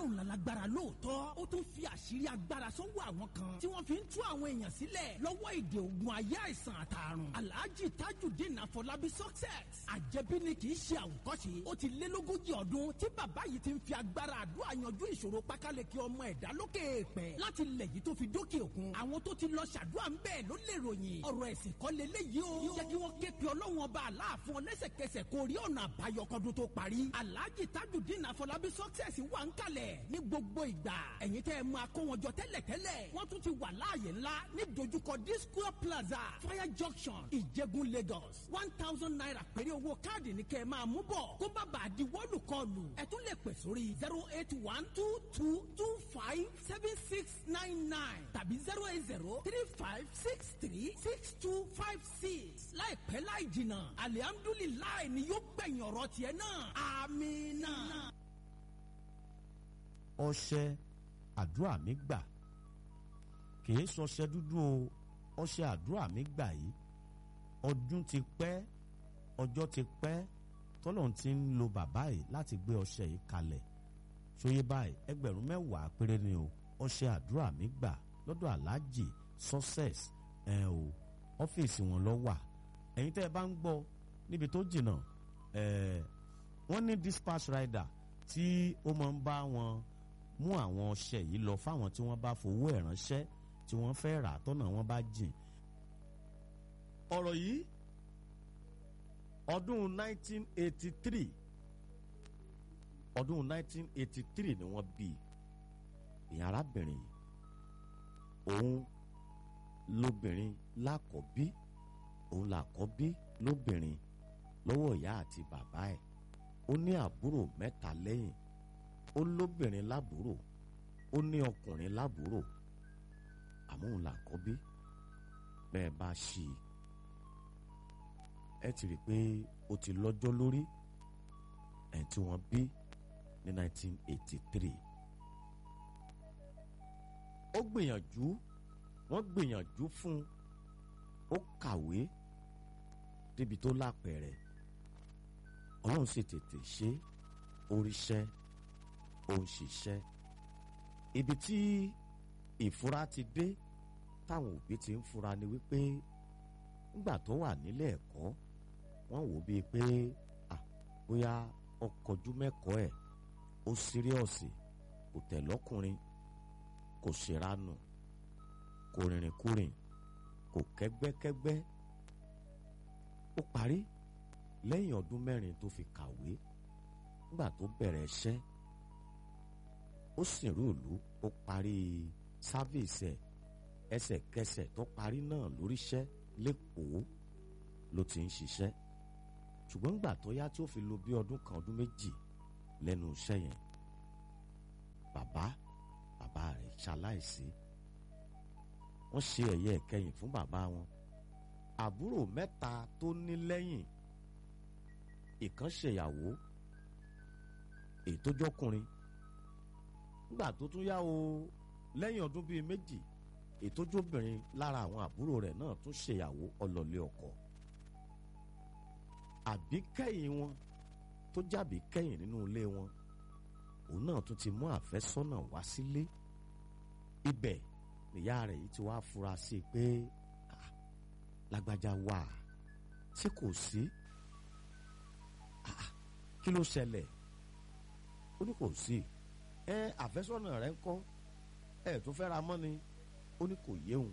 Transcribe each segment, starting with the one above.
ọlọ́run lálágbára lóòótọ́ ó tún fi àṣírí agbára sọ́wọ́ àwọn kan tí wọ́n fi ń tú àwọn èèyàn sílẹ̀ lọ́wọ́ ìdè ògùn ayé àìsàn àtàrùn alhaji tajudeen afọlábí success àjẹbí ni kì í ṣe àwòkọ́ṣe ó ti lé lógójì ọdún tí bàbá yìí ti ń fi agbára àdúrà yanjú ìṣòro pákáleke ọmọ ẹ̀dá lókè èèpẹ̀ láti lẹ̀ yìí tó fi dókè òkun àwọn tó ti lọ ṣàdúrà ń bẹ́ẹ̀ ló lè ròyìn ọ̀rọ̀ ẹ̀sìn kọ́ leléyìí o jẹ́ kí wọ́n ké pe ọlọ́run ọba aláàfin ọ lẹ́sẹ̀kẹsẹ̀ kó rí ọ̀nà àbáyọ kọ́dún tó parí alhaji tajudeen afọlábí success wà ń kalẹ̀ ní gbogbo ìgbà ẹ̀yin tẹ́ ẹ máa kó wọn jọ tẹ́lẹ̀tẹ́lẹ̀ wọ́n tún ti wà láàyè ńlá ní dojúkọ disco plaza fire junction ìjẹ̀gùn lagos one thousand naira péré owó káàdì ní kẹ́ ẹ máa mú bọ̀ kó má bàa di wọ́ọ̀lù kọlù ẹ tún lè pè sórí zero eight one two two two five seven six nine nine tàbí zero eight zero three five six three six two five six láìpẹ́ láì jìnnà alihamdulilayi ni yóò gbẹ̀yìn ọ̀rọ̀ tiẹ̀ náà amina. ọṣẹ àdúrà mi gbà kìí sọṣẹ dúdú o ọṣẹ àdúrà mi gbà yìí ọdún ti pẹ́ ọjọ́ ti pẹ́ tọ́lọ́run ti ń lo bàbá yìí láti gbé ọṣẹ yìí kalẹ̀ ṣòye báyìí ẹgbẹ̀rún mẹ́wàá péré ni o ọṣẹ àdúrà mi gbà lọ́dọ̀ aláàjì success ẹ̀ o ọ́fíìsì wọn lọ wà ẹ̀yin tẹ́ ẹ bá ń gbọ́ níbi tó jìnnà ẹ̀ wọ́n ní dispatch rider tí ó máa ń bá wọn mú àwọn ọṣẹ yìí lọ fáwọn tí wọ́n bá fowó ẹ̀ ránṣẹ́ tí wọ́n fẹ́ rà tọ́nà wọn bá jìn. ọ̀rọ̀ yìí ọdún 1983 ọdún 1983 ni wọ́n bí ìyá arábìnrin yìí òun lóbìnrin lákọ̀ọ́bí òun làkọ́bí lóbìnrin lọ́wọ́ ìyá àti bàbá ẹ̀ ó ní àbúrò mẹ́ta lẹ́yìn ó lóbìnrin lábúrò ó ní ọkùnrin lábúrò àmọ́ òun làkọ́bí bẹ́ẹ̀ bá ṣí i ẹ ti rí i pé ó ti lọ́jọ́ lórí ẹ̀ tí wọ́n bí ní 1983 ó gbìyànjú wọ́n gbìyànjú fún ó kàwé débi tó lápẹ̀rẹ̀ ọlọ́run sì tètè ṣe oríṣẹ́ ó ń ṣiṣẹ́ ibi tí ìfura ti dé táwọn òbí ti ń fura ni wípé nígbà tó wà nílé ẹ̀kọ́ wọ́n wò bíi pé à bóyá ọkọ̀jú mẹ́kọ̀ọ́ ẹ̀ ó síríọ̀sì kò tẹ̀ lọ́kùnrin kò ṣèrànù kò rìnrìnkúrìn kò kẹ́gbẹ́kẹ́gbẹ́ ó parí lẹ́yìn ọdún mẹ́rin tó fi kàwé nígbà tó bẹ̀rẹ̀ iṣẹ́ ó sì rú ìlú ó parí sáfíìsì ẹ̀ ẹsẹ̀kẹsẹ̀ tó parí náà lóríṣẹ́ lẹ́kọ̀ọ́ ló ti ń ṣiṣẹ́ ṣùgbọ́n nígbà tó yá tí ó fi lo bí ọdún kan ọdún méjì lẹ́nu iṣẹ́ yẹn bàbá bàbá rẹ̀ ṣaláìsí wọ́n ṣe ẹ̀yẹ ìkẹyìn fún bàbá wọn àbúrò mẹ́ta tó ní lẹ́yìn ìkan ṣèyàwó èyí tó jọkùnrin nígbà tó tún yá o lẹ́yìn ọdún bíi méjì èyí tó jóbìnrin lára àwọn àbúrò rẹ̀ náà tún ṣèyàwó ọlọ́lé ọkọ àbí kẹ́yìn wọn tó jábí kẹ́yìn nínú ilé wọn òun náà tún ti mú àfẹ́sọ́nà wá sílé ibẹ̀ nìyá rẹ̀ yìí ti wá fura sí i pé lágbájá wà tí kò sí kí ló ṣẹlẹ̀ ó ní kò sí ẹ àfẹ́sọ́nà rẹ̀ ń kọ́ ẹ tó fẹ́ ra mọ́ ni ó ní kò yéhùn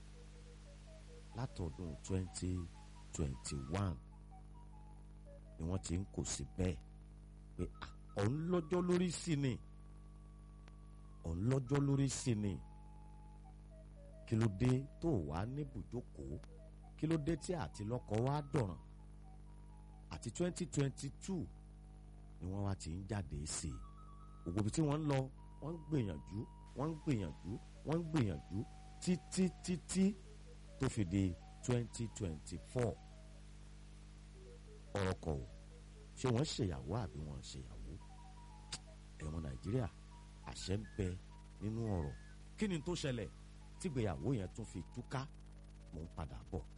látọdún twenty twenty one ni wọ́n ti ń kò sí bẹ́ẹ̀ pé òun lọ́jọ́ lórí sí ni òun lọ́jọ́ lórí sí ni kí ló dé tó wàá ní bùjókòó kí ló dé tí àti lọ́kọ wá dọ̀ràn àti twenty twenty two ni wọ́n wá ti ń jáde sí i ògbóbi tí wọ́n ń lọ wọ́n ń gbìyànjú wọ́n ń gbìyànjú wọ́n ń gbìyànjú títí títí tó fi di twenty twenty four ọ̀rọ̀ kọ̀ ò ṣé wọ́n ṣèyàwó àbí wọ́n ṣèyàwó ẹ̀wọ̀n nàìjíríà àṣẹ ń bẹ nínú ọ̀rọ̀ kí ni tó ṣẹlẹ̀ tígbéyàwó yẹn tún fi túká mò ń padà bọ̀.